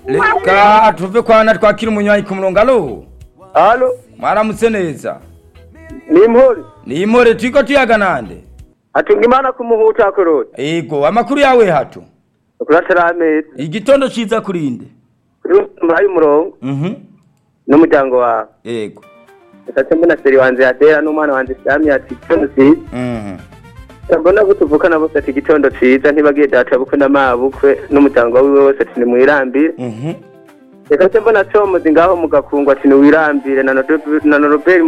reka tuve kwa na twakira umunywanyi ku murongo alo hano mwaramutse neza ni impore ni imore turi ko tuyaganande hatunga imana ku muhuta korora yego amakuru yawe hato kuratari ameza igitondo cyiza kurinde kuri muhaye umurongo mhm n'umuryango wawe yego ndetse mbona seri wanjye yatera n'umwana wanjye isamye ati igitondo cyiza mhm mbona ko tuvukana bose ati igitondo cyiza ntibagiye data bukwe na mabukwe n'umuryango wiwe wose ati ni mwirambire mhm reka se mbona comuzi ngaho mugakungwa ati ni wirambire na noroberi